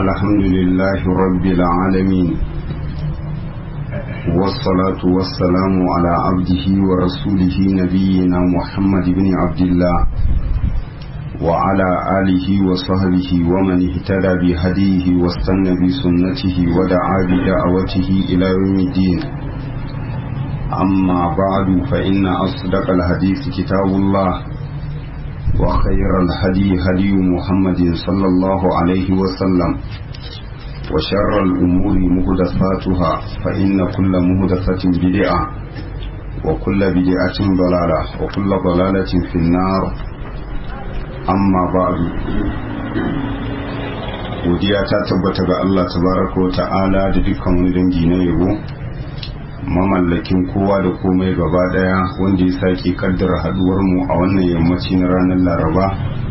الحمد لله رب العالمين والصلاة والسلام على عبده ورسوله نبينا محمد بن عبد الله وعلى آله وصحبه ومن اهتدى بهديه واستنى بسنته ودعا بدعوته إلى يوم الدين أما بعد فإن أصدق الحديث كتاب الله وخير الهدي هدي محمد صلى الله عليه وسلم وشر الأمور مهدثاتها فإن كل مهدثة بدعة وكل بدعة ضلالة وكل ضلالة في النار أما بعد godiya ta tabbata ga Allah tabaraka wa ta'ala da dukkan wani dangi na yabo mamallakin kowa da komai gaba daya wanda ya sake kaddara haduwar mu a wannan yammaci na ranar laraba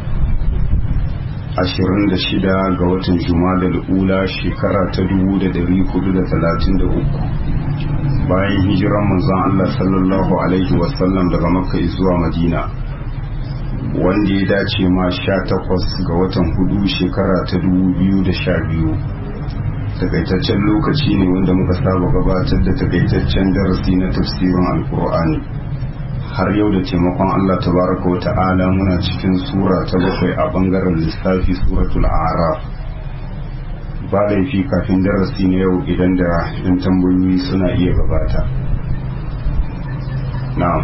26 ga watan da ula shekara ta 1433 bayan hijiran manzon Allah sallallahu alaihi wasallam daga makka zuwa madina wanda ya dace ma 18 ga watan hudu shekara ta 2012 takaitaccen lokaci ne wanda muka saba gabatar da takaitaccen darasi na tafsirin alkur'ani har yau da taimakon Allah tabaraka wa ta'ala muna cikin sura ta bakwai a bangaren lissafi suratul araf ba laifi kafin darasi na yau idan da yan tambayoyi suna iya gabata na'am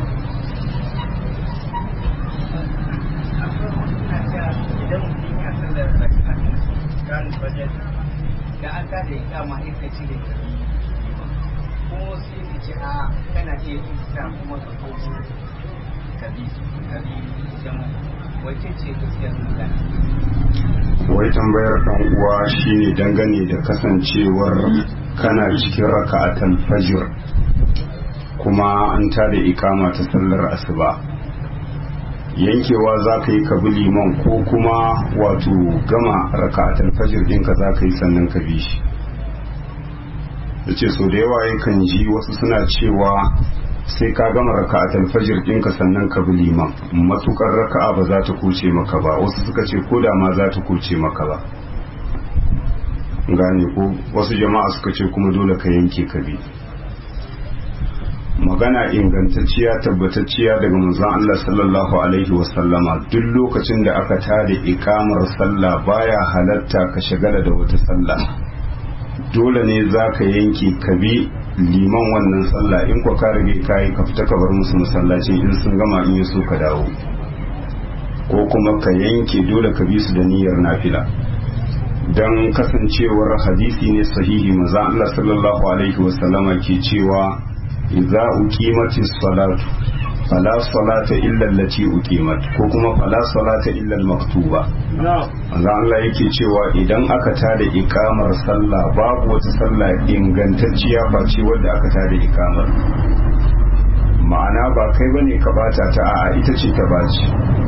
da an ta da ikama ita ce da ta ko sai ka ce a kana iya isa kuma ka kogo ka bi ka bi jama'a wace ce gaskiyar magana wai tambayar dan uwa shine dangane da kasancewar kana cikin raka'atan fajr kuma an tada ikama ta sallar asuba yankewa za ka yi ka bi liman ko kuma wato gama raka'atan fajr ɗinka za ka yi sannan ka bi shi da ce so da yawa yakan ji wasu suna cewa sai ka gama raka'atan fajr ɗinka sannan ka bi liman matukar raka'a ba za ta kuce maka ba wasu suka ce ko da ma za ta kuce maka ba gane ko wasu jama'a suka ce kuma dole ka yanke ka bi magana ingantacciya tabbatacciya daga manzon Allah sallallahu alaihi wasallama duk lokacin da aka tada ikamar sallah baya halatta ka shagala da wata sallah dole ne za ka yanke ka bi liman wannan sallah in kwa ka rage kayi ka fita ka bar musu masallaci in sun gama in yi so ka dawo ko kuma ka yanke dole ka bi su da niyyar nafila don kasancewar hadisi ne sahihi maza Allah sallallahu alaihi wasallama ke cewa idza uqimatis salatu fala salata illa allati uqimat ko kuma fala salata illa al-maktuba manzo Allah yake cewa idan aka tada ikamar sallah babu wata sallah ingantacciya ba ce wadda aka tada ikamar ma'ana ba kai bane ka bata ta a'a ita ce ta baci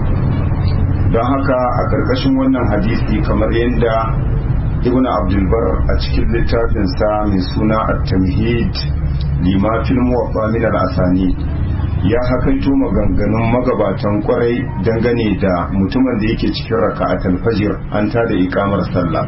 don haka a karkashin wannan hadisi kamar yadda ibn abdulbar a cikin littafinsa mai suna at-tamhid lima fil muwaffa min al-asani ya hakaito maganganun magabatan kwarai dangane da mutumin da yake cikin raka'atul fajr an tada ikamar sallah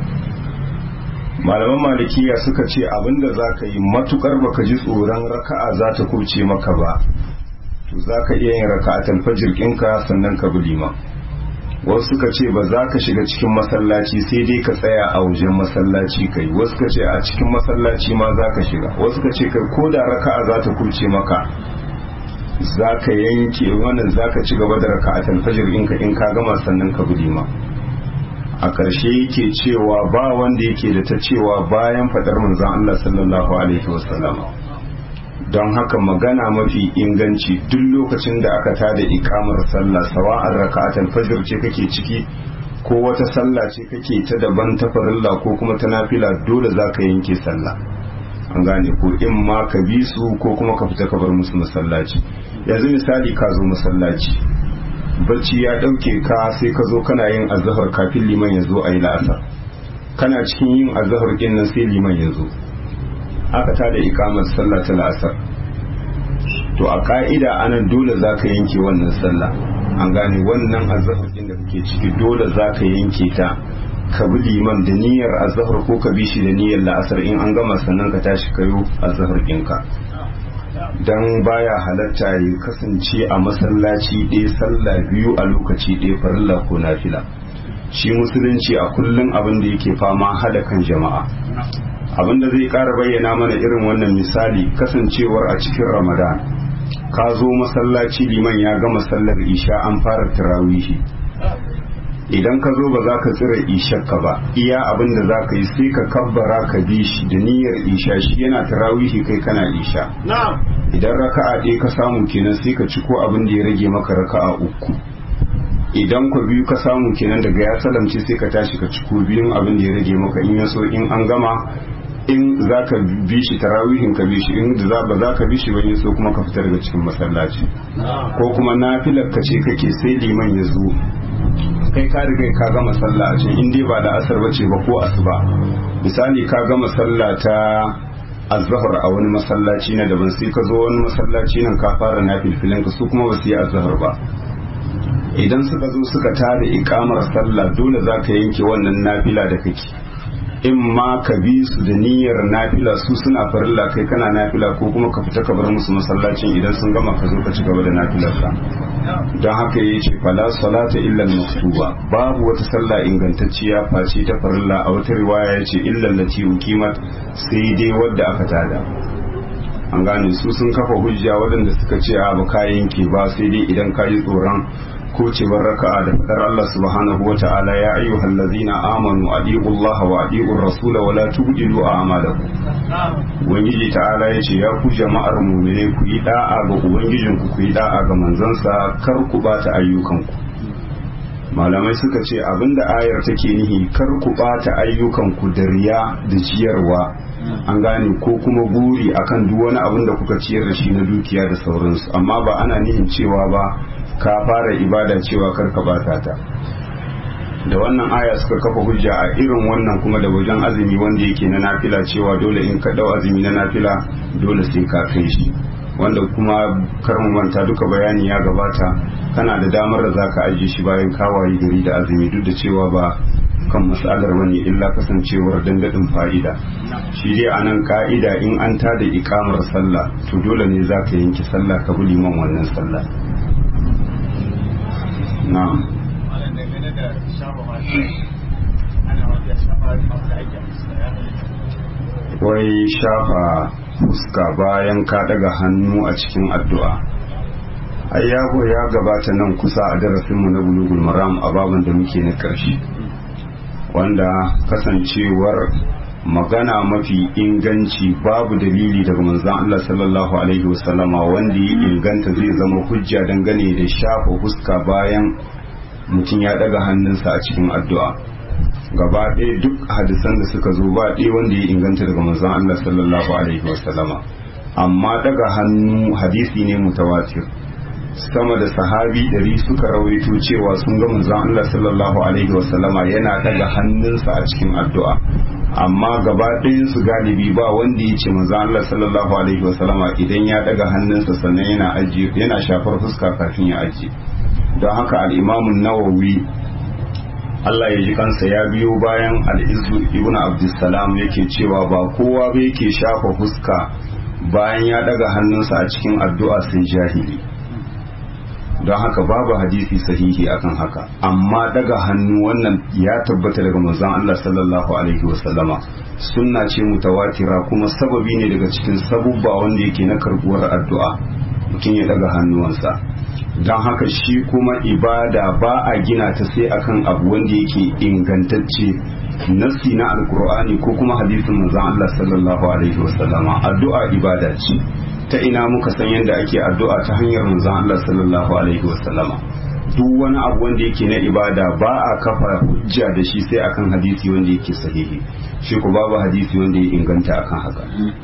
malaman malikiya suka ce abinda zaka yi matukar baka ji tsoron raka'a za ta kuce maka ba to zaka iya yin raka'atul fajr ɗinka sannan ka bi liman wasu suka ce ba za ka shiga cikin masallaci sai dai ka tsaya a wajen masallaci kai wasu ka ce a cikin masallaci ma za ka shiga wasu ka ce kai ko da raka'a za ta kurce maka za ka yanke wannan za ka ci gaba da raka'atan fajr in ka in ka gama sannan ka bi ma a ƙarshe yake cewa ba wanda yake da ta cewa bayan faɗar manzon Allah sallallahu alaihi wasallam don haka magana mafi inganci duk lokacin da aka tada ikamar sallah sawa'ar raka'atul fajr ce kake ciki ko wata sallah ce kake ta daban ta farilla ko kuma ta nafila dole zaka yanke sallah an gane ko in ma ka bi su ko kuma ka fita ka bar musu masallaci yanzu misali ka zo masallaci bacci ya dauke ka sai ka zo kana yin azhar kafin liman ya zo ayi la'asar kana cikin yin azhar din nan sai liman ya zo aka tada ikamar sallah ta la'asar to a ka'ida anan dole za ka yanke wannan sallah an gane wannan azahar da kake ciki dole za ka yanke ta ka bi liman da niyyar azhar ko ka bi shi da niyyar la'asar in an gama sannan ka tashi kayo azhar ɗinka dan baya halatta ya kasance a masallaci ɗaya sallah biyu a lokaci ɗaya farilla ko nafila shi musulunci a kullum abin da yake fama hada kan jama'a abin da zai ƙara bayyana mana irin wannan misali kasancewar a cikin ramadan ka zo masallaci liman ya gama sallar isha an fara tarawihi idan ka zo ba za ka tsira ishakka ba iya abin da za ka yi sai ka kabbara ka bi shi da niyyar isha shi yana tarawihi kai kana isha idan raka'a ɗaya ka samu kenan sai ka ci ko abin da ya rage maka raka'a uku idan ku biyu ka samu kenan daga ya salamce sai ka tashi ka ci ko biyun abin da ya rage maka in yaso in an gama in za ka bi shi tarawihin ka bi shi in da ba za ka bi shi ba so kuma ka fita daga cikin masallaci ko kuma nafilar ka ce kake sai liman ya zo kai ka riga ka gama sallah a can in dai ba da asar bace ba ko asuba misali ka gama sallah ta azhar a wani masallaci na daban sai ka zo wani masallaci nan ka fara nafilfilin ka su kuma ba su yi azhar ba idan suka zo suka tada ikamar sallah dole za ka yanke wannan nafila da kake in ma ka bi su da niyyar nafila su suna farilla kai kana nafila ko kuma ka fita ka bar musu masallacin idan sun gama ka zo ka ci gaba da nafilar ka don haka ya ce fala salata illa maktuba babu wata sallah ingantacciya face ta farilla a wata riwaya ya ce illa lati uqimat sai dai wadda aka tada an gane su sun kafa hujja waɗanda suka ce a ba kayan ke ba sai dai idan ka yi tsoron kocewar raka'a da fadar Allah subhanahu wa ta'ala ya ayyuhal ladzina amanu adiqu Allah wa adiqu ar-rasul wa la tubdilu a'malakum ubangiji ta'ala yace ya ku jama'ar mu'mine ku yi da'a ga ubangijin ku ku yi da'a ga manzansa kar ku bata ayyukanku malamai suka ce abinda ayar take nihi kar ku bata ayyukanku da riya da ciyarwa an gane ko kuma buri akan duk wani abin da kuka ciyar da shi na dukiya da sauransu amma ba ana nihin cewa ba ka fara ibada cewa kar ka bata ta da wannan aya suka kafa hujja a irin wannan kuma da wajen azumi wanda yake na nafila cewa dole in ka dau azumi na nafila dole sai ka kai shi wanda kuma kar mu manta duka bayani ya gabata kana da damar da zaka ajiye shi bayan kawaye gari da azumi duk da cewa ba kan matsalar wani illa kasancewar dangadin fa'ida shi dai a nan ka'ida in an tada ikamar sallah to dole ne za ka yanke sallah ka bi liman wannan sallah na'am wai shafa fuska bayan ka daga hannu a cikin addu'a ai yago ya gabata nan kusa a darasinmu na bulugul maram a baban da muke na ƙarshe wanda kasancewar magana mafi inganci babu dalili daga manzon Allah sallallahu alaihi wasallama wanda ya inganta zai zama hujja dangane da shafa fuska bayan mutum ya daga hannunsa a cikin addu'a gaba ɗaya duk hadisan da suka zo ba ɗaya wanda ya inganta daga manzon Allah sallallahu alaihi wasallama amma daga hannu hadisi ne mutawatir sama da sahabi ɗari suka rawaito cewa sun ga manzon Allah sallallahu alaihi wasallama yana daga hannunsa a cikin addu'a amma gaba ɗayan su galibi ba wanda ya ce manzon Allah sallallahu alaihi wasallama idan ya daga hannunsa sannan yana ajiye yana shafar fuska kafin ya ajiye don haka al-Imam nawawi Allah ya ji kansa ya biyo bayan al-Izzu ibn Abdussalam yake cewa ba kowa ba yake shafa fuska bayan ya daga hannunsa a cikin addu'a sai jahili don haka babu hadisi sahihi akan haka amma daga hannu wannan ya tabbata daga manzon Allah sallallahu alaihi wasallama sunna ce mutawatira kuma sababi ne daga cikin sabubba wanda yake na karbuwar addu'a mutum ya daga hannuwansa don haka shi kuma ibada ba a gina ta sai akan abu wanda yake ingantacce nassi na alkur'ani ko kuma hadisin manzon Allah sallallahu alaihi wasallama addu'a ibada ce ta ina muka san yadda ake addu'a ta hanyar manzon Allah sallallahu alaihi wasallama duk wani abu wanda yake na ibada ba a kafa hujja da shi sai akan hadisi wanda yake sahihi shi ko babu hadisi wanda ya inganta akan haka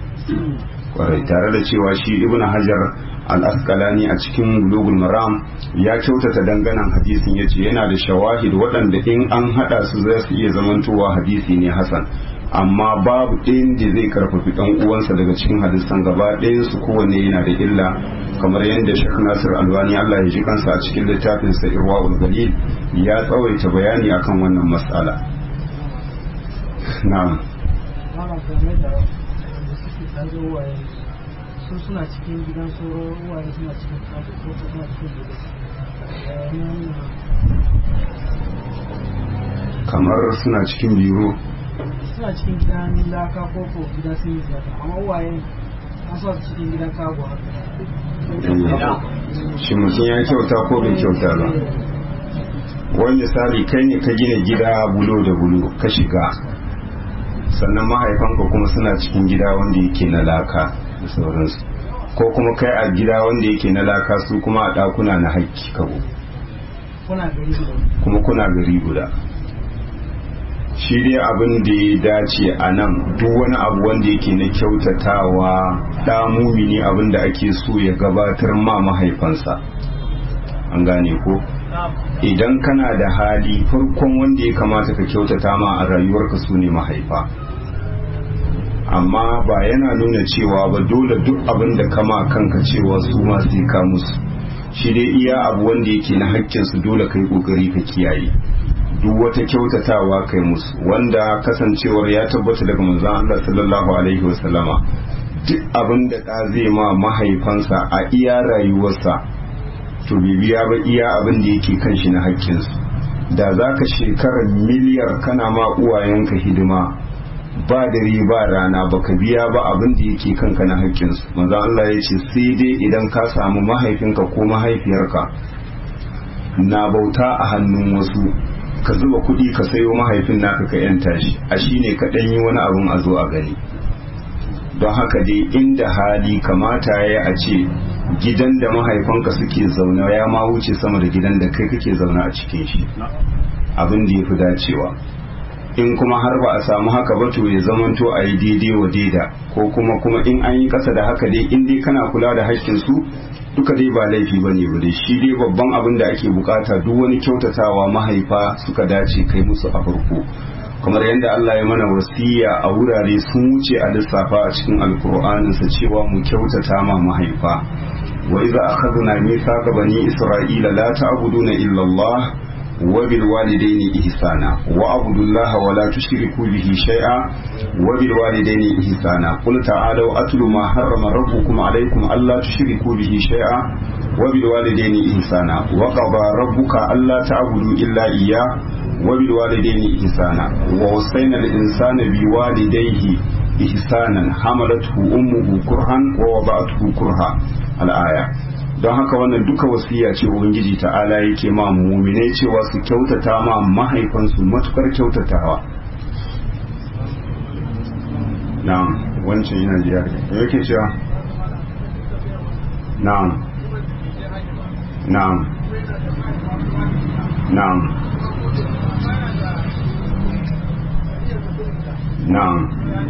kwarai tare da cewa shi ibn hajar al-asqalani a cikin bulugul maram ya kyautata danganan hadisin yace yana da shawahid waɗanda in an hada su za su iya zamantowa hadisi ne hasan amma babu ɗayan da zai karfafi ɗan uwansa daga cikin hadisan gaba ɗayan su kowanne yana da illa kamar yadda Sheikh Nasir Albani Allah ya ji kansa a cikin littafin sa Irwaul Galil ya tsawaita bayani akan wannan mas'ala na'am Malam game da wanda suke tare uwaye su suna cikin gidan soro uwaye suna cikin kasu ko suna cikin gidan kamar suna cikin biro suna cikin gidan laka ko ko gidan sun yi zaka amma uwaye an sa su cikin gidan kago haka shi mutum ya kyauta ko bai kyauta ba wani misali kai ne ka gina gida bulo da bulo ka shiga sannan mahaifanka kuma suna cikin gida wanda yake na laka da sauransu ko kuma kai a gida wanda yake na laka su kuma a ɗakuna na haƙƙi kabo kuna gari guda kuma kuna gari guda shi dai abin da ya dace a nan duk wani abu wanda yake na kyautatawa ɗa mumini abin da ake so ya gabatar ma mahaifansa an gane ko idan kana da hali farkon wanda ya kamata ka kyautata ma a rayuwarka su ne mahaifa amma ba yana nuna cewa ba dole duk abin da kama kanka cewa su ma sai ka musu shi dai iya abu wanda yake na haƙƙinsu dole kai ƙoƙari ka kiyaye duk wata kyautatawa kai musu wanda kasancewar ya tabbata daga manzon Allah sallallahu alaihi wasallama duk abin da ɗa zai ma mahaifansa a iya rayuwarsa to bibiya ba iya abin da yake kan shi na haƙƙinsu da za ka shekarar miliyar kana ma uwayenka hidima ba dare ba rana baka biya ba abin da yake kanka na haƙƙinsu manzo Allah ya ce sai dai idan ka samu mahaifinka ko mahaifiyarka na bauta a hannun wasu ka zuba kuɗi ka sayo mahaifin naka ka yanta shi a shine ka ɗan yi wani abin a zo a gani don haka dai inda hali kamata ya a ce gidan da mahaifanka suke zaune ya ma wuce sama da gidan da kai kake zaune a cikin shi abin da ya fi dacewa in kuma har ba a samu haka ba to ya zamanto a yi daidai wa daida ko kuma kuma in an yi kasa da haka dai in dai kana kula da haƙƙin su duka dai ba laifi ba ne dai shi dai babban abin da ake bukata duk wani kyautatawa mahaifa suka dace kai musu a farko kamar yadda Allah ya mana wasiya a wurare sun wuce a lissafa a cikin alkur'aninsa cewa mu kyautata ma mahaifa wa idza akhadna mithaqa bani isra'ila la ta'buduna illa Allah وبالوالدين إحسانا وأعبدوا الله ولا تشركوا به شيئا وبالوالدين إحسانا قل تعالوا أتل ما حرم ربكم عليكم ألا تشركوا به شيئا وبالوالدين إحسانا وقضى ربك ألا تعبدوا إلا إياه وبالوالدين إحسانا ووصينا الإنسان بوالديه إحسانا حملته أمه كرها ووضعته كرها الآية don haka wannan duka wasiya ce ubangiji ta'ala yake ma muminai cewa su kyautata ma mahaifansu matukar kyautatawa na'am wancan yana jiya da yake cewa na'am na'am na'am na'am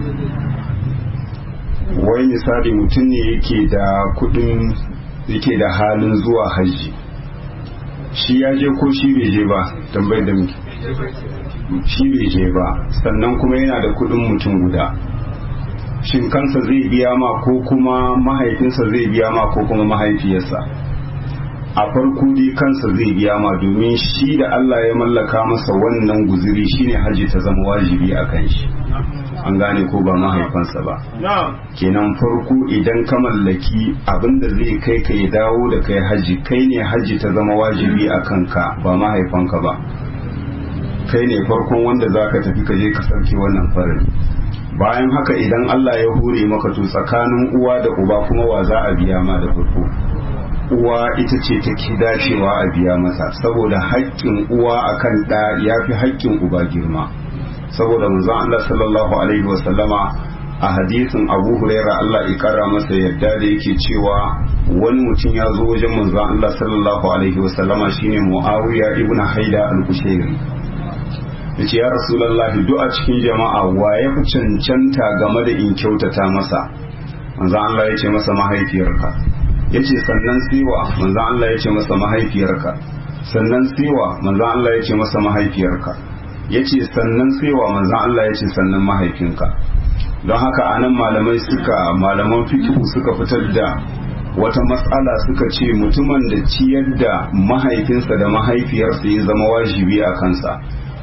wai misali mutum ne yake da kudin yake da halin zuwa hajji shi ya je ko shi bai je ba tambayar da muke shi bai je ba sannan kuma yana da kudin mutum guda shin kansa zai biya ma ko kuma mahaifinsa zai biya ma ko kuma mahaifiyarsa a farko dai kansa zai biya ma domin shi da Allah ya mallaka masa wannan guziri shine haji ta zama wajibi a kan shi an gane ko ba mahaifansa ba kenan farko idan ka mallaki abinda zai kai ka ya dawo da kai haji kai ne haji ta zama wajibi a kanka ba mahaifanka ba kai ne farkon wanda za ka tafi ka je ka sarki wannan farin bayan haka idan Allah ya hure maka to tsakanin uwa da uba kuma wa za a biya ma da farko uwa ita ce take dacewa a biya mata saboda haƙƙin uwa akan ɗa ya fi haƙƙin uba girma saboda manzon Allah sallallahu alaihi wa sallama a hadisin Abu Huraira Allah ya kara masa yadda da yake cewa wani mutum ya zo wajen manzon Allah sallallahu alaihi wa sallama shine Muawiya ibn Haida al-Kushairi yace ya Rasulullahi duk a cikin jama'a wa ya fi cancanta game da in kyautata masa manzon Allah ya ce masa mahaifiyarka yace sannan siwa manzon Allah ya ce masa mahaifiyarka sannan siwa manzon Allah ya ce masa mahaifiyarka yace sannan siwa manzon Allah ya ce sannan mahaifinka don haka anan malamai suka malaman fiqh suka fitar da wata matsala suka ce mutumin da ciyar da mahaifinsa da mahaifiyarsa ya zama wajibi a kansa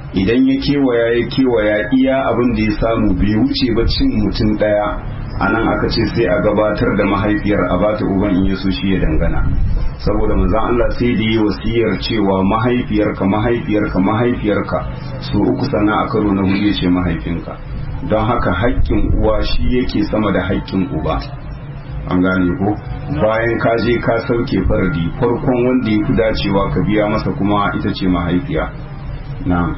idan ya kewaya ya kewaya iya abin da ya samu bai wuce ba cin mutum ɗaya a nan aka ce sai a gabatar da mahaifiyar a bata uban in yaso shi ya dangana saboda manzon Allah sai da yi wasiyar cewa mahaifiyarka mahaifiyarka mahaifiyarka su uku sana a karo na hudu ya ce mahaifinka don haka haƙƙin uwa shi yake sama da haƙƙin uba an gane ko bayan ka je ka sauke fardi farkon wanda ya fi dacewa ka biya masa kuma ita ce mahaifiya na'am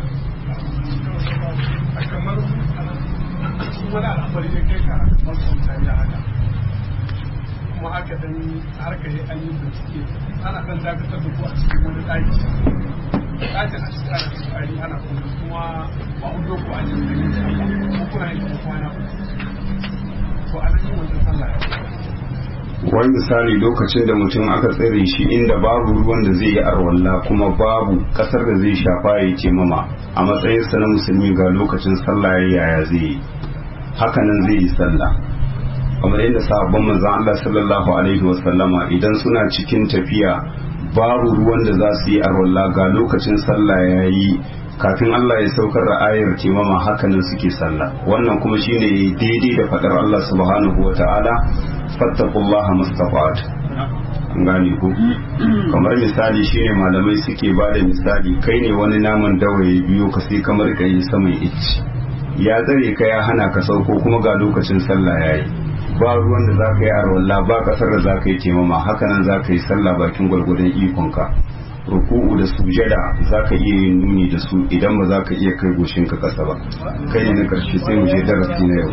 kamar wani al'amari ne kai ka makwabta ya haka kuma aka dan harka yi an yi bincike ana kan dakatar da ku a cikin wani ɗaki ɗakin a cikin ana tsari ana kuma kuma ba a hudu ku an yi da ko kuna yi kuma kwana to a nan yin wajen sallah ya wani misali lokacin da mutum aka tsare shi inda babu ruwan da zai yi arwalla kuma babu kasar da zai shafa ya ce mama a matsayinsa na musulmi ga lokacin sallah ya yaya zai yi hakanan zai yi sallah kamar yadda sahabban manzon Allah sallallahu alaihi wasallama idan suna cikin tafiya babu ruwan da za su yi arwalla ga lokacin sallah ya yi kafin Allah ya saukar da ayar timama hakanan suke sallah wannan kuma shine daidai da fadar Allah subhanahu wata'ala fattaqullaha mustafat an gane ku kamar misali shine malamai suke ba da misali kai ne wani naman dawaye biyo ka sai kamar ka yi saman icci ya tsare ka ya hana ka sauko kuma ga lokacin sallah yayi ba ruwan da zaka yi arwalla ba kasar da zaka yi taimama hakanan zaka yi sallah bakin gwargwadon ikonka ruku'u da sujada zaka iya yin nuni da su idan ba zaka iya kai goshin ka kasa ba kai ne na karshe sai mu je darasi na yau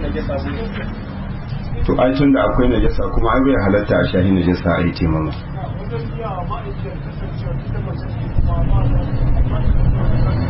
to ai tun da akwai najasa kuma ai bai halatta a shahi najasa a yi taimama wajen biya wa ma'aikiyar kasancewa ita mace ne kuma ba da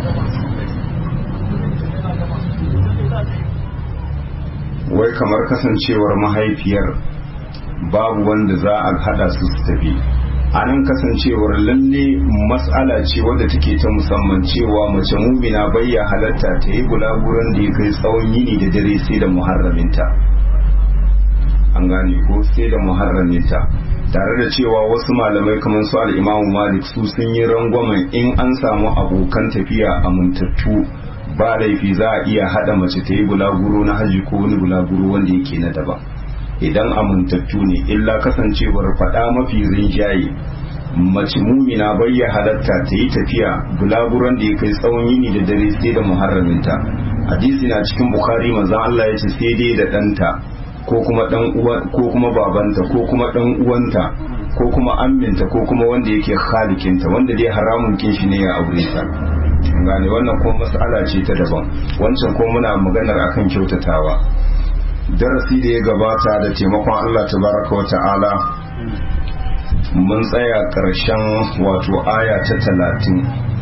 wai kamar kasancewar mahaifiyar babu wanda za a hada su su tafi a nan kasancewar lalle matsala ce wadda take ta musamman cewa mace mumina bayya halatta ta yi bulaguran da ya kai tsawon yini da dare sai da muharraminta an gane ko sai da muharraminta tare da cewa wasu malamai kamar su al'imamu malik su sun yi rangwamen in an samu abokan tafiya amintattu ba laifi za a iya hada mace ta yi bulaguro na haji ko wani bulaguro wanda yake na daban idan amintattu ne illa kasancewar faɗa mafi rinjaye mace mumina bai ya halatta ta yi tafiya bulaguron da ya kai tsawon yini da dare sai da muharraminta hadisi na cikin bukhari manzon Allah ya ce sai dai da ɗanta ko kuma dan uwa ko kuma babanta ko kuma dan uwanta ko kuma amminta ko kuma wanda yake khalikinta wanda dai haramun kin shi ne ya aure ta gane wannan kuma mas'ala ce ta daban wancan ko muna maganar akan kyautatawa darasi da ya gabata da taimakon Allah tabaraka wa ta'ala mun tsaya karshen wato aya ta talatin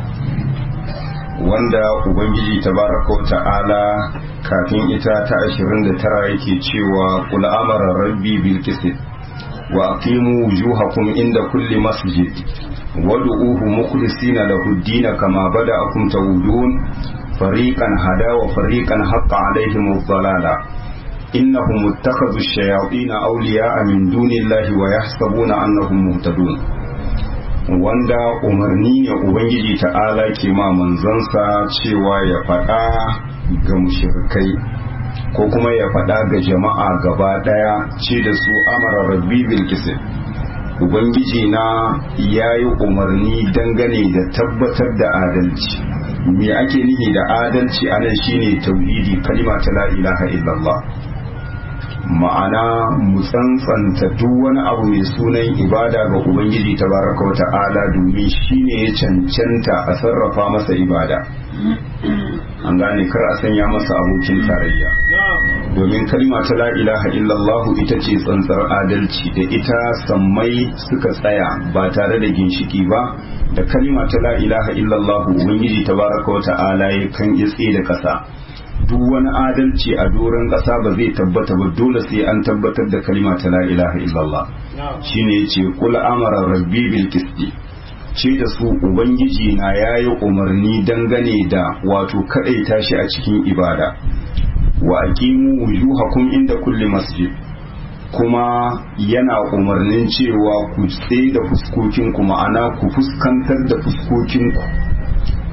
wanda ubangiji tabaraka wa ta'ala kafin ita ta 29 yake cewa kul amara rabbi bil qist wa aqimu wujuhakum inda kulli masjid wad'uuhu mukhlisina lahu ad-din kama bada'akum tawudun fariqan hada wa fariqan haqqa alaihim ad-dalala innahum ittakhadhu ash-shayatin awliya'a min dunillahi wa yahsabuna annahum muhtadun wanda umarni ne ubangiji ta'ala ke ma manzansa cewa ya faɗa ga mushrikai ko kuma ya faɗa ga jama'a gaba ɗaya ce da su amara rabbi bil ubangiji na ya yi umarni dangane da tabbatar da adalci me ake nihi da adalci anan shine tauhidi kalima ta la ilaha illallah ma'ana mu tsantsanta duk wani abu mai sunan ibada ga ubangiji tabaraka wa ta'ala domin shine ya cancanta a sarrafa masa ibada an gane kar a sanya masa abokin tarayya domin kalma ta la ilaha illallah ita ce tsantsar adalci da ita sammai suka tsaya ba tare da ginshiki ba da kalma ta la ilaha illallah ubangiji tabaraka wa ta'ala ya kan itse da kasa duk wani adalci a doron ƙasa ba zai tabbata ba dole sai an tabbatar da kalma ta la ilaha illallah shine yace kul amara rabbi bil qisti ce da su ubangiji na yayi umarni dangane da wato kadaita shi a cikin ibada wa aqimu wujuhakum inda kulli masjid kuma yana umarnin cewa ku tsaye da fuskokinku ma'ana ku fuskantar da fuskokinku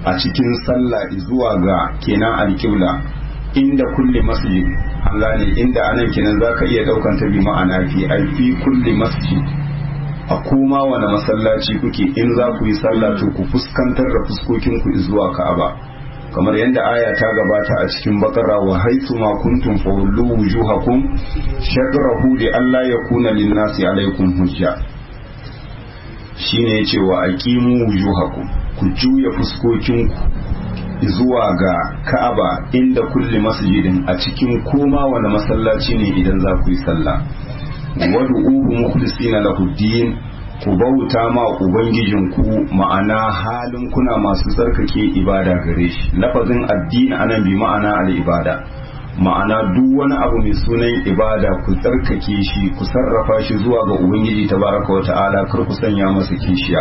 a cikin sallah zuwa ga kenan alƙibla inda kulli masjid an gane inda anan kenan zaka iya daukan ta bi ma'ana fi ai fi kulli masjid a kuma wani masallaci kuke in za ku yi sallah to ku fuskantar da fuskokin ku zuwa Ka'aba kamar yadda aya ta gabata a cikin bakara wa haitu ma kuntum fawallu wujuhakum shadrahu li alla yakuna lin-nasi alaykum hujja shine yace wa aqimu wujuhakum ku juya fuskokin ku zuwa ga Ka'aba inda kulli masjidin a cikin koma wani masallaci ne idan za ku yi sallah wad'uhu mukhlisina lahu din ku bauta ma ubangijinku ma'ana halin kuna masu tsarkake ibada gare shi lafazin addini anan bi ma'ana al-ibada ma'ana duk wani abu mai sunan ibada ku tsarkake shi ku sarrafa shi zuwa ga ubangiji tabaraka wa ta'ala kar ku sanya masa kishiya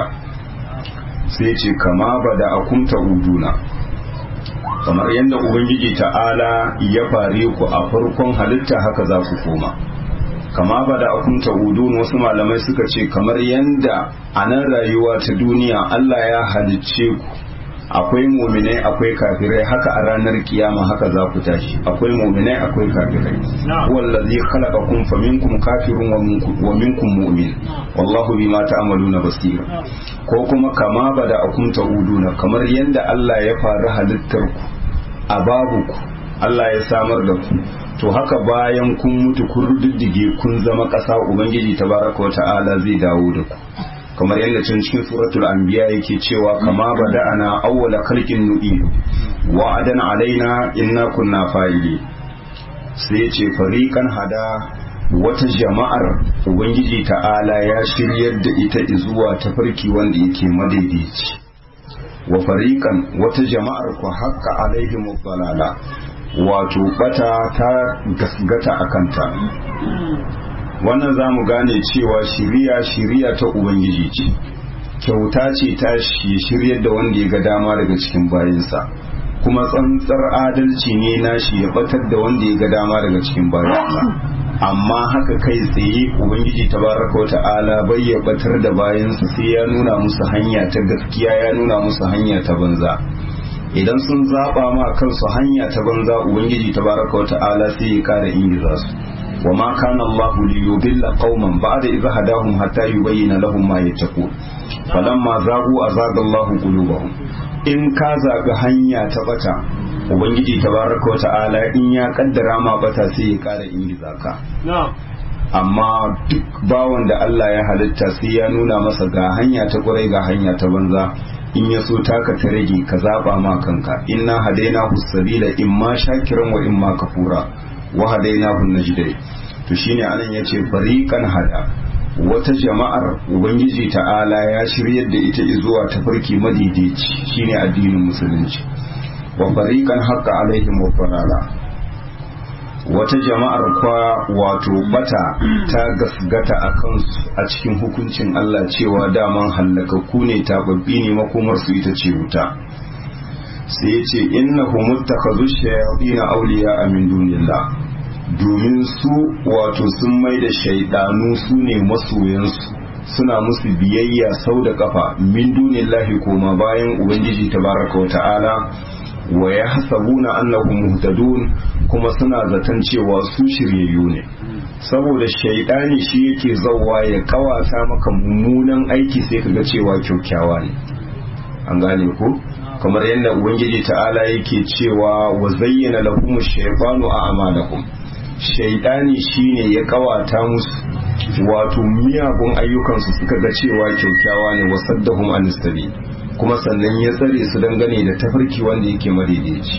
sai ce kama bada akumta uduna kamar yadda ubangiji ta'ala ya fare ku a farkon halitta haka za ku koma kama ba da akun ta'udun wasu malamai suka ce kamar yanda a nan rayuwa ta duniya Allah ya halicce ku akwai muminai akwai kafirai haka a ranar kiyama haka za ku tashi akwai muminai akwai kafirai wallazi khalaqakum faminkum kafirun wa minkum mu'min wallahu bima ta'maluna basir ko kuma kama ba da akun ta'uduna kamar yanda Allah ya fara halittar ku a babu ku Allah ya samar da ku to haka bayan kun mutu kun rududdige kun zama ƙasa ubangiji tabaraka wa ta'ala zai dawo da ku kamar yadda can cikin suratul anbiya yake cewa kama bada'ana awwala khalqin nu'idu wa adan alaina inna kunna fa'ili sai ya ce fariqan hada wata jama'ar ubangiji ta'ala ya shiryar da ita zuwa tafarki wanda yake madaidaici wa fariqan wata jama'ar ku haqqa alaihim dalala wato bata ta gasgata a kanta wannan za mu gane cewa shiriya shiriya ta ubangiji ce kyauta ce ta shi shiryar da wanda ya ga dama daga cikin bayansa kuma tsantsar adalci ne na shi ya batar da wanda ya ga dama daga cikin bayansa amma haka kai tsaye ubangiji tabaraka wa ta'ala bai ya batar da bayansa sai ya nuna musu hanya ta gaskiya ya nuna musu hanya ta banza idan sun zaba ma kansu hanya ta banza ubangiji tabaraka wa ta'ala sai ya kara ingiza su wa ma kana Allah li yudilla qauman ba'da idh hadahum hatta yubayyana lahum ma yattaqun falamma zagu azaga Allah qulubahum in ka zabi hanya ta bata ubangiji tabaraka wa ta'ala in ya kaddara ma bata sai ya kara ingiza ka amma duk bawan da Allah ya halitta sai ya nuna masa ga hanya ta kurai ga hanya ta banza in ya so taka ta rage ka zaba ma kanka inna hadainahu sabila imma shakiran wa imma kafura wa hadainahu najdai to shine anan yace fariqan hada wata jama'ar ubangiji ta'ala ya shiryar da ita zuwa tafarki madidici shine addinin musulunci wa fariqan haqqa alaihim wa farala wata jama'ar kwa wato bata ta gasgata a kansu a cikin hukuncin Allah cewa daman hallakakku ne tababbi ne makomar su ita ce wuta sai ya ce innahu muttakhadhu shayatin awliya min dunillah domin su wato sun mai da shaidanu su ne masoyansu suna musu biyayya sau da kafa min dunillahi koma bayan ubangiji tabaraka wa ta'ala wa ya hasabuna annahum muhtadun kuma suna zaton cewa su shiryayyu ne saboda shaidani shi yake zauwa ya kawata maka mummunan aiki sai kaga cewa kyaukyawa ne an gane ko kamar yadda ubangiji ta'ala yake cewa wa zayyana lahum shaytanu a'malahum shaidani shine ya kawata musu wato miyagun ayyukansu suka ga cewa kyaukyawa ne wasaddahum anistabi kuma sannan ya tsare su dangane da tafarki wanda yake madaidaici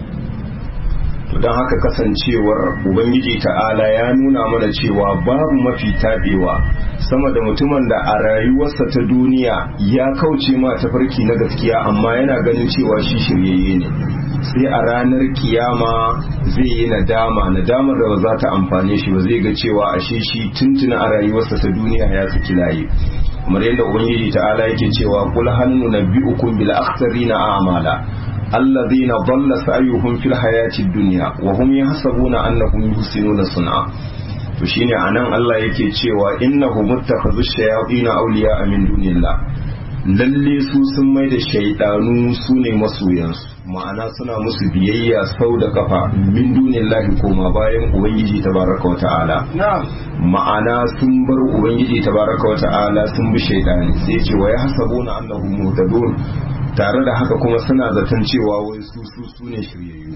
to don haka kasancewar ubangiji ta'ala ya nuna mana cewa babu mafi taɓewa sama da mutumin da a rayuwarsa ta duniya ya kauce ma tafarki na gaskiya amma yana ganin cewa shi shiryayye ne sai a ranar kiyama zai yi nadama nadamar da ba za ta amfane shi ba zai ga cewa ashe shi tuntuna a rayuwarsa ta duniya ya saki layi kamar yadda ubangiji ta'ala yake cewa kul hal nunabbi'ukum bil akhsarina a'mala alladhina dhalla sa'yuhum fil hayati dunya wa hum yahsabuna annahum yuhsinuna sun'a to shine anan Allah yake cewa innahu muttakhadhu shayatin awliya min dunillah lalle su sun mai da shaidanu su ne masoyansu ma'ana suna musu biyayya sau da kafa min dunin lahi koma bayan ubangiji tabaraka wa ta'ala ma'ana sun bar ubangiji tabaraka wa ta'ala sun bi shaidani sai ce wa yahsabuna annahum muhtadun tare da haka kuma suna zaton cewa wai su su su ne shiryayyu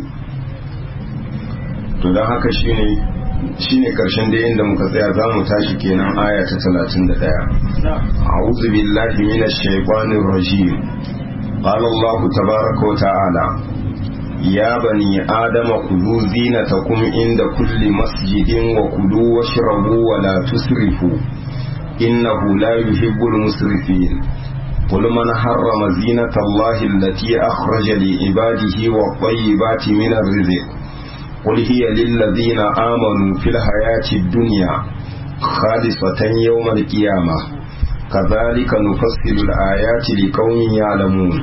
to don haka shine shine karshen da inda muka tsaya za mu tashi kenan aya ta 31 a'udhu billahi minash shaitanir rajim qala Allah tabaaraka wa ta'ala ya bani adama khudhu zinatakum inda kulli masjidin wa kulu washrabu wa la tusrifu innahu la yuhibbul musrifin قل من حرم زينة الله التي أخرج لعباده والطيبات من الرزق قل هي للذين آمنوا في الحياة الدنيا خالصة يوم القيامة كذلك نفصل الآيات لقوم يعلمون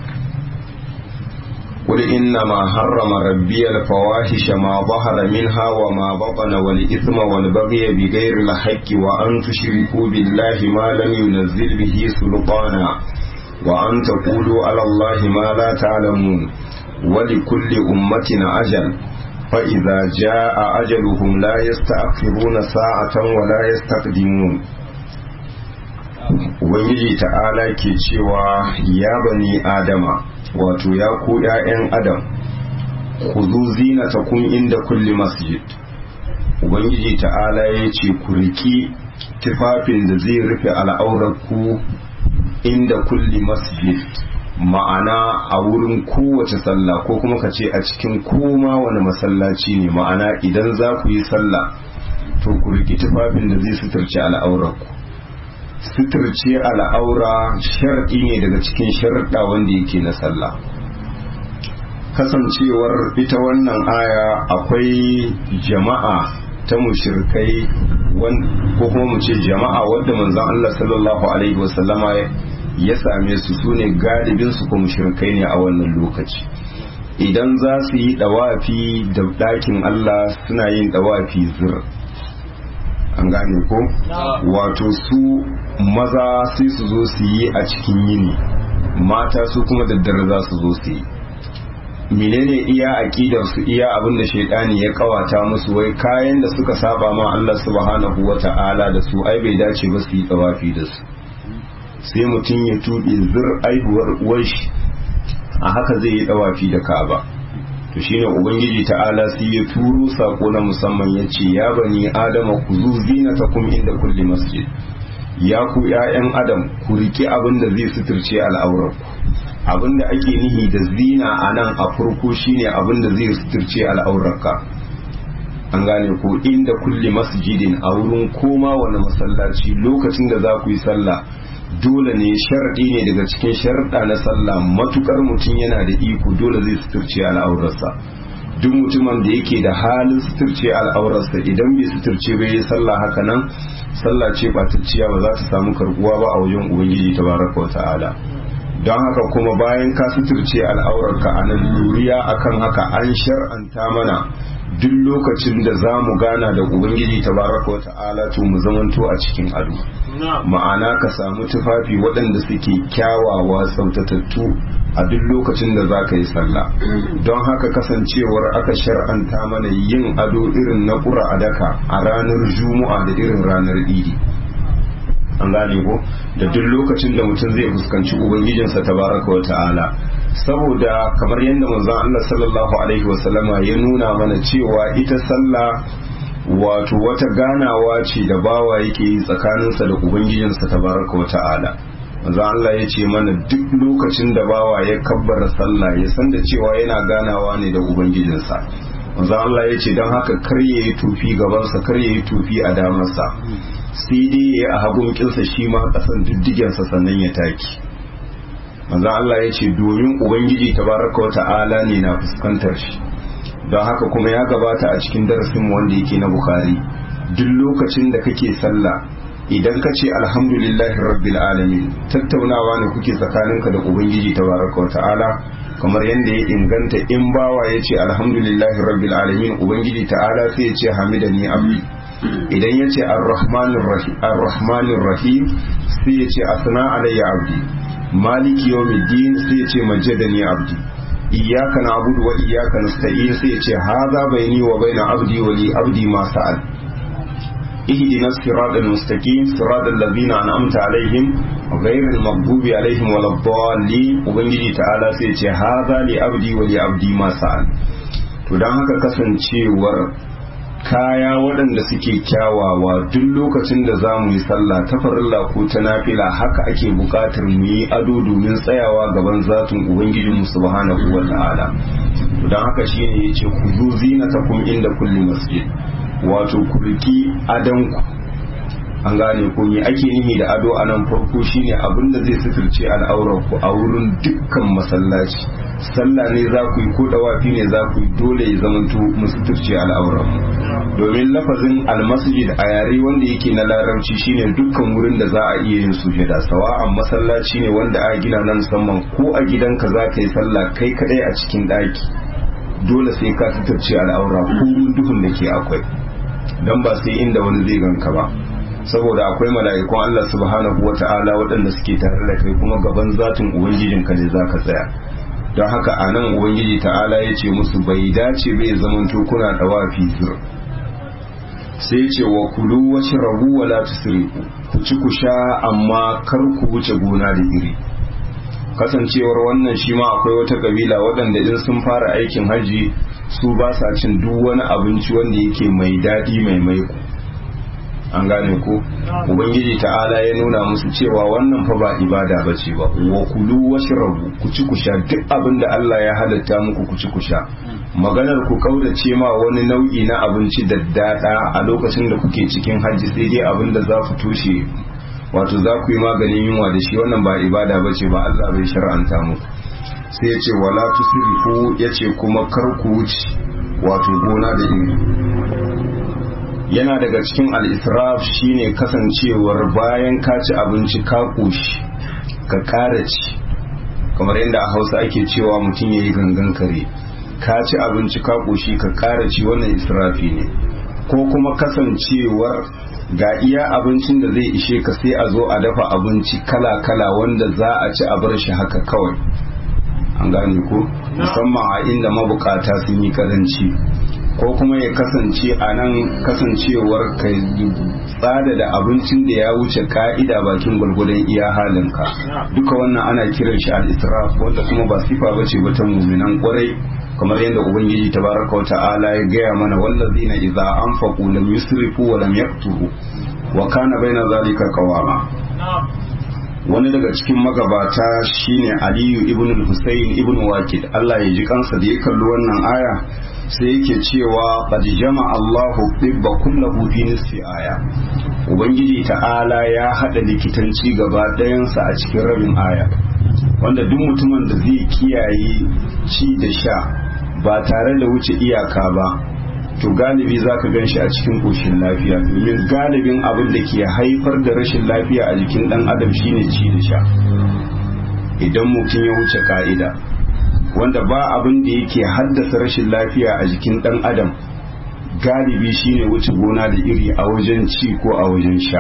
قل إنما حرم ربي الفواحش ما ظهر منها وما بطن والإثم والبغي بغير الحق وأن تشركوا بالله ما لم ينزل به سلطانا وأن تقولوا على الله ما لا تعلمون ولكل أمة أجل فإذا جاء أجلهم لا يستأخرون ساعة ولا يستقدمون Ubangiji ta'ala ke cewa ya bani Adama wato ya ku ‘ya'yan Adam, ku zo zinata kun inda kulli masjid. Ubangiji ta'ala ya ce ku riki tufafin da zai rufe al'aurarku inda kulli masjid. ma'ana a wurin kowace sallah ko kuma ka ce a cikin koma wani masallaci ne ma'ana idan za ku yi sallah to ku riki tufafin da zai suturce al'aurarku suturce al'aura sharɗi ne daga cikin sharɗa wanda yake na sallah kasancewar ita wannan aya akwai jama'a ta mushirkai ko kuma mu ce jama'a wadda manzon Allah sallallahu alaihi wasallama ya same su su ne galibinsu kuma shirkai ne a wannan lokaci idan za su yi dawafi da ɗakin Allah suna yin dawafi zir an gane ko wato su maza sai su zo su yi a cikin yini mata su kuma daddare za su zo su yi menene iya aƙidar su iya abin da shaidani ya kawata musu wai kayan da suka saba ma Allah subhanahu wata'ala da su ai bai dace ba su yi dawafi da su sai mutum ya tuɓe zir aihuwar uwarshi a haka zai yi ɗawafi da ka'aba to shine ubangiji ta'ala sai ya turo sako na musamman ya ce ya bani adama ku zu zinatakum inda kulli masjid ya ku ƴaƴan adam ku riki abin da zai suturce al'aurarku abin da ake nihi da zina a nan a farko shine abin da zai suturce al'aurarka an gane ko inda kulli masjidin a wurin koma wani masallaci lokacin da za ku yi sallah dole ne sharɗi ne daga cikin sharɗa na sallah matukar mutum yana da iko dole zai suturce al'aurarsa duk mutumin da yake da halin suturce al'aurarsa idan bai suturce bai yi sallah haka nan sallah ce batacciya ba za ta samu karbuwa ba a wajen ubangiji tabaraka wa ta'ala don haka kuma bayan ka suturce al'aurarka a nan luriya akan haka an shar'anta mana duk lokacin da za mu gana da ubangiji tabaraka wa ta'ala to mu zamanto a cikin ado ma'ana ka samu tufafi waɗanda suke kyawawa sautatattu a duk lokacin da za ka yi sallah don haka kasancewar aka shar'anta mana yin ado irin na ƙura a daka a ranar juma'a da irin ranar idi an gane ko da duk lokacin da mutum zai fuskanci ubangijinsa tabaraka wa ta'ala saboda kamar yadda manzon Allah sallallahu alaihi wasallama ya nuna mana cewa ita sallah wato wata ganawa ce da bawa yake yi tsakaninsa da ubangijinsa tabaraka wa ta'ala manzon Allah ya ce mana duk lokacin da bawa ya kabbara sallah ya san da cewa yana ganawa ne da ubangijinsa manzon Allah ya ce don haka kar ya yi tufi gabansa kar ya yi tufi a damarsa sai dai ya yi a hagun kinsa shi ma kasan diddigensa sannan ya taki manzo Allah ya ce domin ubangiji tabaraka wa ta'ala ne na fuskantar shi don haka kuma ya gabata a cikin darasin wanda yake na bukhari duk lokacin da kake sallah idan ka ce alhamdulillahi rabbil alamin tattaunawa ne kuke tsakaninka da ubangiji tabaraka wa ta'ala kamar yadda ya inganta in bawa ya ce alhamdulillahi rabbil alamin ubangiji ta'ala sai ya ce hamidani abdi idan ya ce arrahmanir rahim sai ya ce asna alayya abdi maliki yawmiddin sai ya ce majjadani abdi iyyaka na'budu wa iyyaka nasta'in sai ya ce hadha baini wa baina abdi wa li abdi ma sa'al ihdina siratal mustaqim siratal ladzina an'amta alaihim ghayril maghdubi alaihim waladdallin ubangiji ta'ala sai ya ce hadha li abdi wa li abdi ma sa'al to dan haka kasancewar kaya waɗanda suke kyawawa duk lokacin da za mu yi sallah ta farilla ko ta nafila haka ake buƙatar mu yi ado domin tsayawa gaban zatin ubangijinmu subhanahu wa ta'ala don haka shine yace ku zo zinatakum inda kulli masjid wato ku riki adanku an gane ko me ake nihi da ado a nan farko shine abin da zai suturce al'aurar ku a wurin dukkan masallaci sallah ne za ku yi ko dawafi ne za ku yi dole ya zamanto mu suturce al'aurar domin lafazin almasjid a yare wanda yake na larabci shine dukkan wurin da za a iya yin sujada sawa'an masallaci ne wanda a gina na musamman ko a gidanka za ka yi sallah kai kadai a cikin daki dole sai ka suturce al'aura ko duhun da ke akwai dan ba sai inda wani zai ganka ba saboda akwai mala'ikun Allah subhanahu wa ta'ala waɗanda suke tare da kai kuma gaban zatin ubangijinka ne za ka tsaya don haka a nan ubangiji ta'ala ya ce musu bai dace bai zamanto kuna ɗawafi zir sai ce wa kulu wace rabu wa la tusrifu ku ci ku sha amma kar ku wuce gona da iri kasancewar wannan shi ma akwai wata kabila waɗanda in sun fara aikin hajji su ba sa cin duk wani abinci wanda yake mai daɗi mai maiko an gane ko ubangiji ta'ala ya nuna musu cewa wannan fa ba ibada bace ba wa kulu washrabu ku ci ku sha duk abin da Allah ya halatta muku ku ci ku sha maganar ku kaurace ma wani nau'i na abinci da dada a lokacin da kuke cikin hajji sai dai abin da za ku tushe wato za ku yi maganin yunwa da shi wannan ba ibada bace ba Allah bai shar'anta muku sai ya ce wala tusrifu ya ce kuma kar ku wuce wato gona da iri yana daga cikin al'israf shine kasancewar bayan ka ci abinci ka ƙoshi ka ƙara ci kamar yadda a hausa ake cewa mutum ya yi gangan kare ka ci abinci ka ƙoshi ka ƙara ci wannan israfi ne ko kuma kasancewar ga iya abincin da zai ishe ka sai a zo a dafa abinci kala-kala wanda za a ci a bar shi haka kawai an gane ko musamman a inda mabukata sun yi karanci ko kuma ya kasance a nan kasancewar ka tsada da abincin da ya wuce ka'ida bakin gwargwadon iya halinka duka wannan ana kiran shi al-israf wanda kuma ba sifa bace ba ta muminan kwarai kamar yadda ubangiji tabaraka wa ta'ala ya gaya mana wallazina idza anfaqu lam yusrifu wa lam yaqturu wa kana baina zalika qawama wani daga cikin magabata shine aliyu ibn al-husayn ibn waqid Allah ya ji kansa da ya kalli wannan aya sai yake cewa qad jama'a Allahu tibba kullahu fi nisfi aya ubangiji ta'ala ya hada likitanci gaba ɗayansa a cikin rabin aya wanda duk mutumin da zai kiyaye ci da sha ba tare da wuce iyaka ba to galibi za ka gan shi a cikin ƙoshin lafiya domin galibin abin da ke haifar da rashin lafiya a jikin ɗan adam shine ci da sha idan mutum ya wuce ka'ida wanda ba abin da yake haddasa rashin lafiya a jikin ɗan adam galibi shine wuce gona da iri a wajen ci ko a wajen sha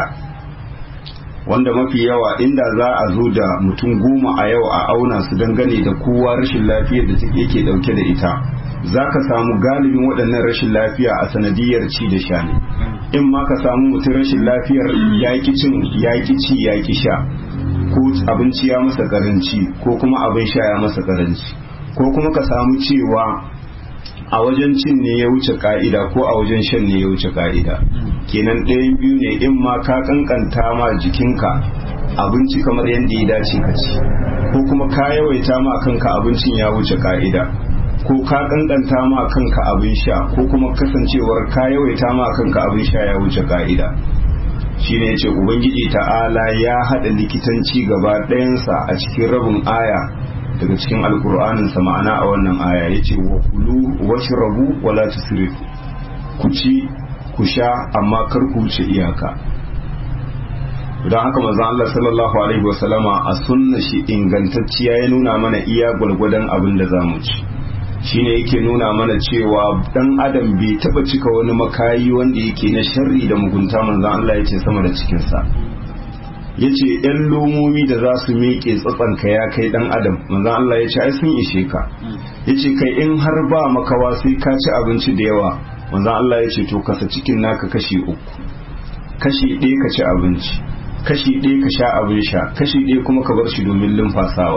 wanda mafi yawa inda za a zo da mutum goma a yau a auna su dangane da kowa rashin lafiyar da yake dauke da ita za ka samu galibin waɗannan rashin lafiya a sanadiyar ci da sha ne in ma ka samu mutum rashin lafiyar yaƙi cin yaƙi ci yaƙi sha ko abinci ya masa karanci ko kuma abin sha ya masa karanci ko kuma ka samu cewa a wajen cin ne ya wuce ka'ida ko a wajen shan ne ya wuce ka'ida kenan ɗayan biyu ne in ma ka kankanta ma jikinka abinci kamar yadda ya dace ka ci ko kuma ka yawaita ma kanka abincin ya wuce ka'ida ko ka kankanta ma kanka abin sha ko kuma kasancewar ka yawaita ma kanka abin sha ya wuce ka'ida shine yace ubangiji ta'ala ya hada likitanci gaba ɗayansa a cikin rabin aya daga cikin alkur'anin sa ma'ana a wannan aya yace wa kulu washrabu wala tusrifu ku ci ku sha amma kar ku wuce iyaka don haka manzon Allah sallallahu alaihi wasallama a sunna shi ingantacciya ya nuna mana iya gwargwadon abin da zamu ci shine yake nuna mana cewa dan adam bai taba cika wani makayi wanda yake na sharri da mugunta manzon Allah yace sama da cikin sa ya ce ‘yan lomomi da za su miƙe tsatsanka ya kai ɗan adam manzan Allah ya ce ai sun ishe ka ya ce kai in har ba makawa sai ka ci abinci da yawa manzan Allah ya ce to kasa cikin naka kashi uku kashi ɗaya ka ci abinci kashi ɗaya ka sha abin sha kashi ɗaya kuma ka bar shi domin lumfasawa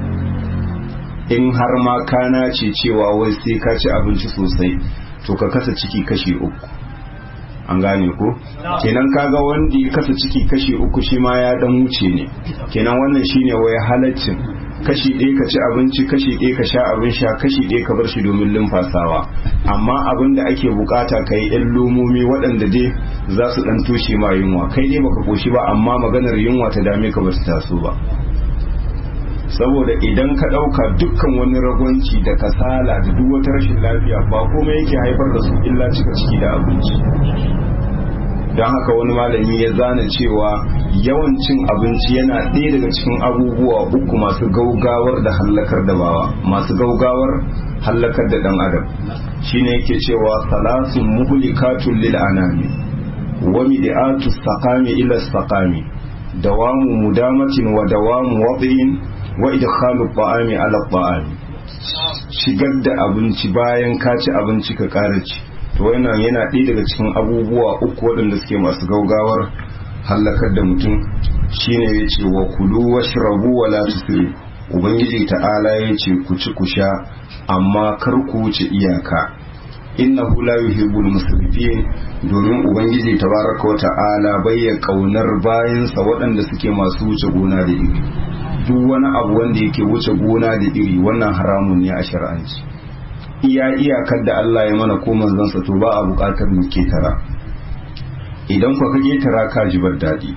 in har ma kana ce cewa wai sai ka ci abinci sosai to ka kasa ciki kashi uku an gane ko kenan kaga wanda ya kasa ciki kashi uku shi ma ya dan wuce ne kenan wannan shine wai halaccin kashi ɗaya ka ci abinci kashi ɗaya ka sha abin sha kashi ɗaya ka bar shi domin lumfasawa amma abin da ake bukata ka yi yan lomomi waɗanda dai za su ɗan toshe ma yunwa kai dai baka koshi ba amma maganar yunwa ta dame ka ba su taso ba saboda idan ka ɗauka dukkan wani ragwanci da kasala da duk wata rashin lafiya ba komai yake haifar da su illa cika ciki da abinci don haka wani malami ya zana cewa yawan cin abinci yana ɗaya daga cikin abubuwa uku masu gaugawar da hallakar da bawa masu gaugawar hallakar da ɗan adam shine yake cewa salasun muhlikatun lil anami wa mi'atu saqami ila saqami dawamu mudamatin wa dawamu wadin wa idkhalu ta'ami ala ta'ami shigar da abinci bayan ka ci abinci ka ƙara ci to wannan yana ɗaya daga cikin abubuwa uku waɗanda suke masu gaugawar hallakar da mutum shine ya ce wa kulu wa shirabu wa la tusri ubangiji ta'ala ya ce ku ci ku sha amma kar ku wuce iyaka innahu la yuhibbul musrifin domin ubangiji tabaraka wa ta'ala bayya kaunar bayansa waɗanda suke masu wuce gona da iri duk wani abu wanda yake wuce gona da iri wannan haramun ne a shar'anci iya iyakar da Allah ya mana ko manzansa to ba a buƙatar mu ketara idan ku ka ketara ka ji bar daɗi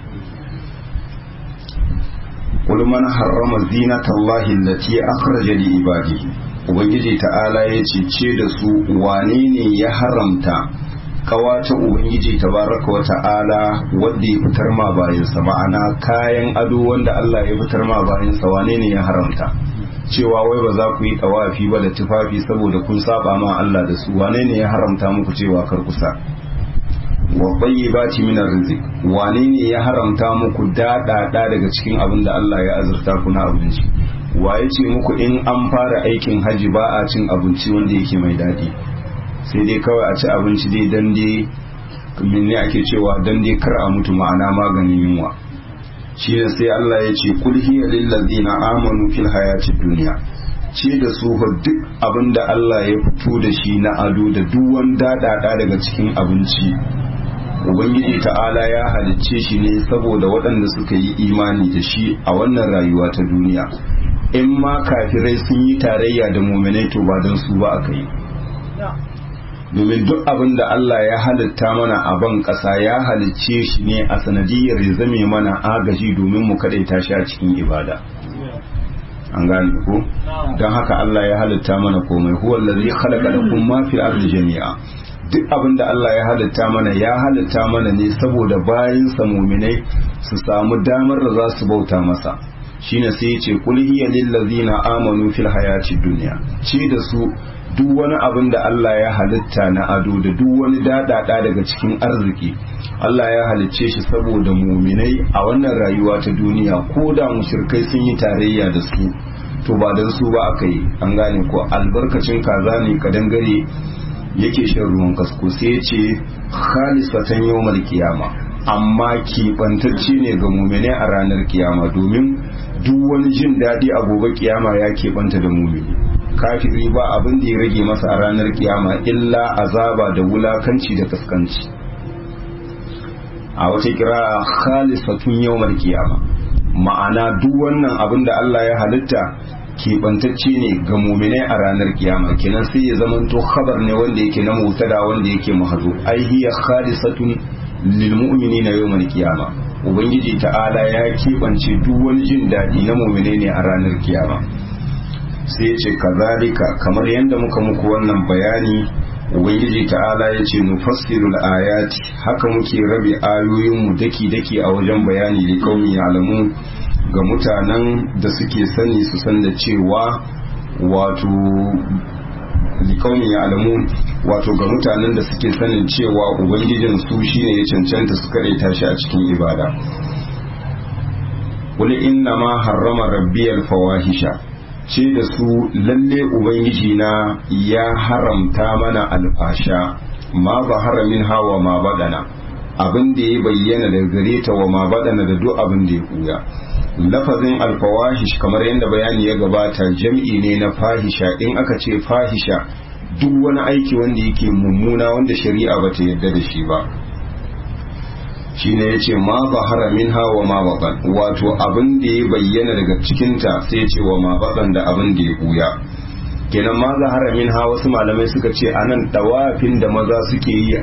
qul man harrama zinata Allahi allati akhraja li ibadihi ubangiji ta'ala ya ce ce da su wane ne ya haramta kawata ubangiji tabaraka wa ta'ala wanda ya fitar ma bayansa ma'ana kayan ado wanda Allah ya fitar ma bayansa wane ne ya haramta cewa wai ba za ku yi tawafi ba da tufafi saboda kun saba ma Allah da su wane ne ya haramta muku cewa kar kusa wa tayyibati min arzik wane ne ya haramta muku dada daga cikin abin da Allah ya azurta ku na abinci wa ya ce muku in an fara aikin haji ba a cin abinci wanda yake mai daɗi sai dai kawai a ci abinci dai dan dai ne ake cewa dan dai kar a mutu ma'ana maganin yunwa shi ne sai Allah ya ce kul hiya lil ladina amanu fil hayatid dunya ce da su duk abinda Allah ya fito da shi na ado da duk wanda dada daga cikin abinci ubangiji ta'ala ya halicce shi ne saboda waɗanda suka yi imani da shi a wannan rayuwa ta duniya in ma kafirai sun yi tarayya da muminai to ba don su ba aka yi domin duk abin da Allah ya halitta mana a ban ƙasa ya halicce shi ne a sanadiyar ya zame mana agaji domin mu kaɗaita shi a cikin ibada an gane ko don haka Allah ya halitta mana komai huwa allazi khalaqa lakum ma fil ardi jami'a duk abin da Allah ya halitta mana ya halitta mana ne saboda bayan sa muminai su samu damar da za su bauta masa shine sai ya ce kul hiya lil ladzina amanu fil hayati dunya ce da su duk wani abin da Allah ya halitta na ado da duk wani dadada daga cikin arziki Allah ya halicce shi saboda muminai a wannan rayuwa ta duniya ko da mushrikai sun yi tarayya da su to ba dan su ba aka yi an gane ko albarkacin kaza ne ka dangare yake shan ruwan kasko sai ya ce khalisatan yawmal kiyama amma keɓantacce ne ga muminai a ranar kiyama domin duk wani jin daɗi a gobe kiyama ya keɓanta da mumini kafiri ba abin da ya rage masa a ranar kiyama illa azaba da wulakanci da kaskanci a wata kira khalisatun yawmal kiyama ma'ana duk wannan abin da Allah ya halitta keɓantacce ne ga muminai a ranar kiyama kenan sai ya zamanto khabar ne wanda yake na mutada wanda yake mahazo ai hiya khalisatun lil mu'minina yawmal kiyama ubangiji ta'ala ya keɓance duk wani jin daɗi na muminai ne a ranar kiyama sai ya ce kazalika kamar yadda muka muku wannan bayani ubangiji ta'ala ya ce nufassirul ayati haka muke rabe ayoyinmu daki-daki a wajen bayani da kaumi alamu ga mutanen da suke sani su san da cewa wato likaumi alamu wato ga mutanen da suke sanin cewa ubangijin su shine ya cancanta su kare tashi a cikin ibada qul inna ma harrama rabbiyal fawahisha ce da su lalle ubangiji na ya haramta mana alfasha ma ba haramin hawa ma badana abin da ya bayyana daga gare ta wa ma badana da duk abin da ya kuya lafazin alfawahish kamar yadda bayani ya gabata jam'i ne na fahisha in aka ce fahisha duk wani aiki wanda yake mummuna wanda shari'a bata yarda da shi ba shine yace ma zahara minha wa ma batan wato abin da ya bayyana daga cikinta sai ce wa ma batan da abin da ya buya kenan ma zahara minha wasu malamai suka ce anan dawafin da maza suke yi